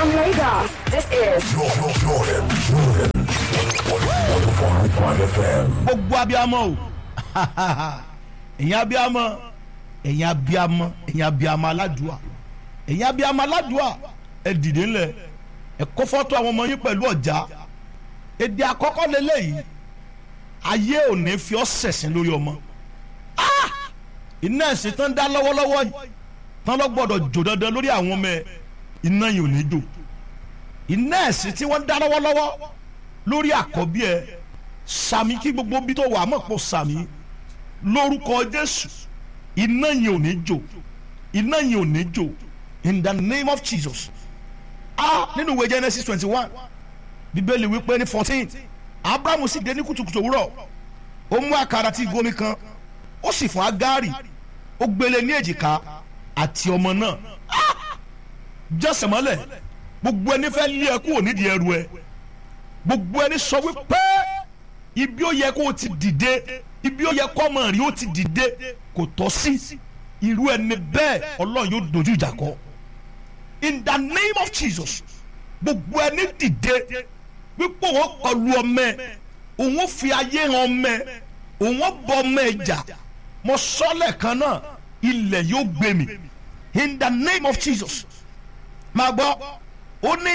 From Lagos, this is Jordan, Jordan, Jordan. 105.5 FM. gbogbo abiyamọ o ẹ̀yin abiyamọ ẹ̀yin abiyamọ ẹ̀yin abiyamọ aládùá ẹ̀yin abiyamọ aládùá ẹ dìde ńlẹ̀ ẹ kó fọ́tò àwọn ọmọ yín pẹ̀lú ọ̀já èdè àkọ́kọ́ lélẹ́yìí ayé ò ní fi ọ́ sẹ̀sìn lórí ọmọ Ah! iná ẹ̀sìn tán dá lọ́wọ́lọ́wọ́ yìí tán lọ gbọ́dọ̀ jò dandan lórí àwọn ọmọ ẹ iná yìí ò ní jò iná ẹ̀sìn tí wọ́n dá lọ́wọ́lọ́wọ́ lórí àkọ́bí ẹ sàmì kí gbogbo bí tó wà mọ̀ pọ̀ sàmì lórúkọ jésù iná yìí ò ní jò iná yìí ò ní jò in the name of jesus ah nínú ìwé genesis twenty one bíbélì wípé ní fourteen abrahamu sì dé ní kùtùkùtù òwúrọ̀ ó mú àkàrà tí gomi kan ó sì fún agari ó gbélé ní èjìká àti ọmọ náà Ah! jẹ́sẹ̀ mọ́lẹ̀ gbogbo ẹni fẹ́ lé ẹ kúrò nídìí ẹrù ẹ gbogbo ẹni sọ wípé ibi ó yẹ kó o ti dìde ibi ó yẹ kó ọmọ rí o ti dìde kò tọ́ sí irú ẹni bẹ́ẹ̀ ọlọ́run yóò dojú ìjà kọ in the name of jesus gbogbo ẹni dìde wípé òun kọlu ọmọ ẹ òun fi ayé hàn ọmọ ẹ òun bọ ọmọ ẹ jà mo sọ lẹ́ẹ̀kan náà ilẹ̀ yóò gbé mi in the name of jesus máa gbọ́ ó ní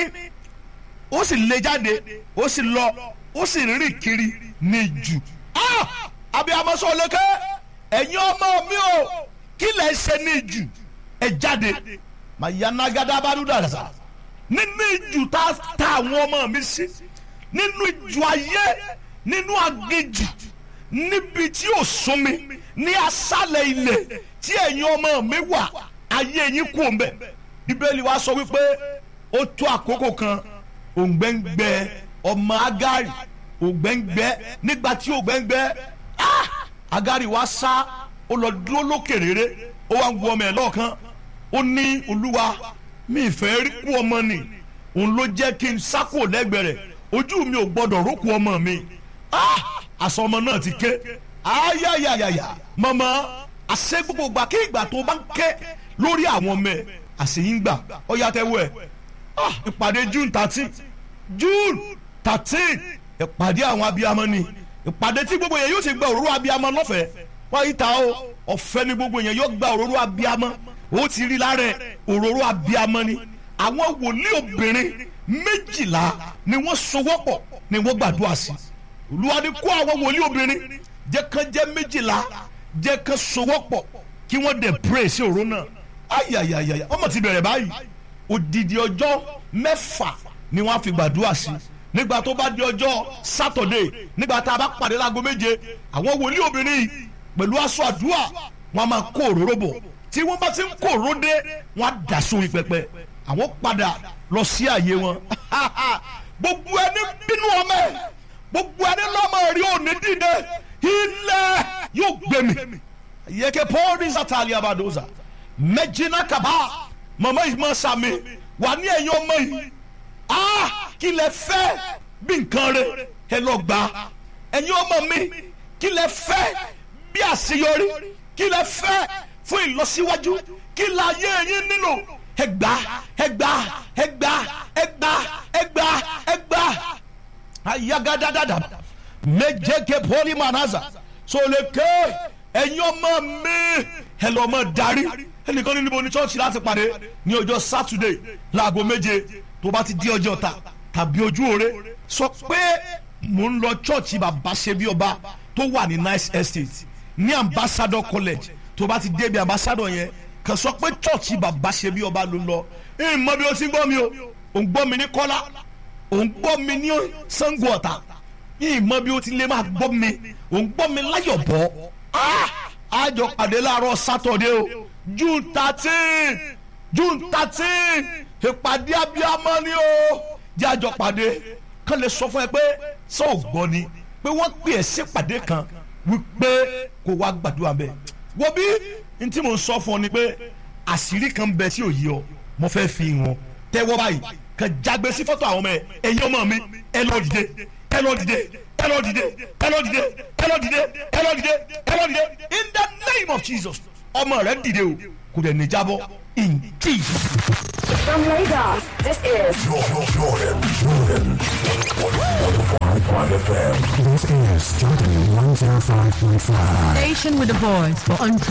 ó sì lé jáde ó sì lọ ó sì rìn kiri ní jù. Ah! abiyamọ sọ lókè ẹ̀yin ọmọ mi o kí lẹ̀ ń ṣe ní jù ẹ jáde mayanagada badudasa nínú ìjù tá a ta àwọn ọmọ mi sí nínú ìjù ayé nínú aginjù níbi tí ò sún mi ní asálẹ̀ ilẹ̀ tí ẹ̀yin ọmọ mi wà ayé yín kú òun bẹ̀ bíbélì wa sọ wípé ó tó àkókò kan òǹgbẹ́ngbẹ́ ọmọ agari òǹgbẹ́ngbẹ́ nígbà tí òǹgbẹ́ngbẹ́ ah! agari wa sá ó lọ dúró lókè rere ó wá ń wo ọmọ ẹ̀ lọ́ọ̀kan ó ní olúwa mi ìfẹ́ rí kú ọmọ ni òun ló jẹ́ kí n sákò lẹ́gbẹ̀ẹ́ rẹ̀ ojú mi ò gbọ́dọ̀ rókù ọmọ mi ah! àṣọ ọmọ náà ti ké ayayayaya mọ̀mọ́ àṣẹ gbogbo gbà kí ìgbà tó bá ń ké lórí àwọn ọmọ ẹ̀ àṣeyín gbà ó yá tẹ́wọ́ ẹ̀ ah ìpàdé june thirteen june thirteen ìpàdé àwọn abiyamọ ni ìpàdé tí gbogbo yẹn yóò ti gba òróró abiyamọ lọ́fẹ̀ẹ́ wọ́n yìí ta o ọ̀fẹ́ ni gbogbo yẹn yóò gba òróró abiyamọ ó ti rí lára ẹ̀ òróró abiyamọ ni àwọn wòlíì obìnrin méjìlá ni wọ́n sowọ́pọ̀ ni wọ́n gbàdúrà sí olúwa ni kó àwọn wòlíì obìnrin jẹ́ kán jẹ́ méjìlá jẹ́ kán sowọ́pọ̀ kí wọ́n dẹ̀ pray sí òróró náà ayayayaya ọmọ ti bẹ̀rẹ̀ báyìí odidi ọjọ́ mẹ́fà ni wọ́n á fi gbàdúrà sí nígbà tó bá di ọjọ́ sátọ̀dé nígbà tá a bá pàdé láago méje àwọn wòlíì obìnrin yìí pẹ̀lú aṣọ àdúrà wọ́n á máa kó òróró bọ̀ tí wọ́n bá ti ń kó òróró dé wọ́n á dà sórí pẹpẹ àwọn padà lọ sí àyè wọn gbogbo ẹni bínú ọmọ ẹ gbogbo ẹni lọ́mọ rí òní dìde ilẹ̀ yóò gbé mi yẹ́kẹ́ pọ́ọ́rì sátálì abadoza mẹ́jìnnà kaba mama yìí máa sàmì wà ní ẹ̀yìn ọmọ yìí ah kí lẹ fẹ́ bí nǹkan rẹ ẹ lọ gbà ẹ̀yin ọmọ mi kí lẹ fẹ́ bí àṣeyọrí kí lẹ fẹ́ fún ìlọsíwájú kí la yé ẹ̀yin nílò ẹ gbà ẹ gbà ẹ gbà ẹ gbà ẹ gbà ẹ gbà ayagadadada méjèké poli manaza sọlẹkẹ ẹ̀yin ọmọ mi ẹ lọ mọ darí ẹnìkan ní níbo ní chọ́ọ̀chì láti pàdé ní ọjọ́ sátidé láago méje tó bá ti di ọjọ́ ta tàbí ojú òre sọ pé mò ń lọ chọ́ọ̀chì bàbá ṣe bí ọba tó wà ní nice estate ní ambassador college tó bá ti débi ambassador yẹn kàn sọ pé chọ́ọ̀chì bàbá ṣe bí ọba ló ń lọ ẹ mọ bí o ti ń gbọ́ mi o ò ń gbọ́ mi ní kọ́lá ò ń gbọ́ mi ní sango ọ̀tà ẹ mọ bí o ti lè máa gbọ́ mi ò ń gbọ́ mi láyọ̀ bọ́ àjọ pàdé láàárọ̀ sátọ̀dé o june thirteen june thirteen ìpàdé abiyamọ ni o jẹ́ àjọ pàdé kán lè sọ fún ẹ pé sọ ò gbọ́ ni pé wọ́n pè ẹ́ sípàdé kan wípé kó wá gbàdúrà bẹ́ẹ̀ wo bí n tí mo ń sọ fún ọ ni pé àṣírí kan bẹ tí ò yí ọ mo fẹ́ fi hàn tẹ́wọ́ báyìí kan jágbe sí fọ́tò àwọn ọmọ ẹ ẹ̀yin ọmọ mi ẹ lọ dìde ẹ lọ dìde ẹ lọ dìde ẹ lọ dìde ẹ lọ dìde ẹ lọ dìde ẹ lọ dìde in the name of jesus ọmọ rẹ dìde o kò dẹ̀ ní jábọ́ in jesus. From Lagos, this is Jordan, Jordan, Jordan. 105.5 FM. This is Jordan 105.5. Station with a voice for unplugged.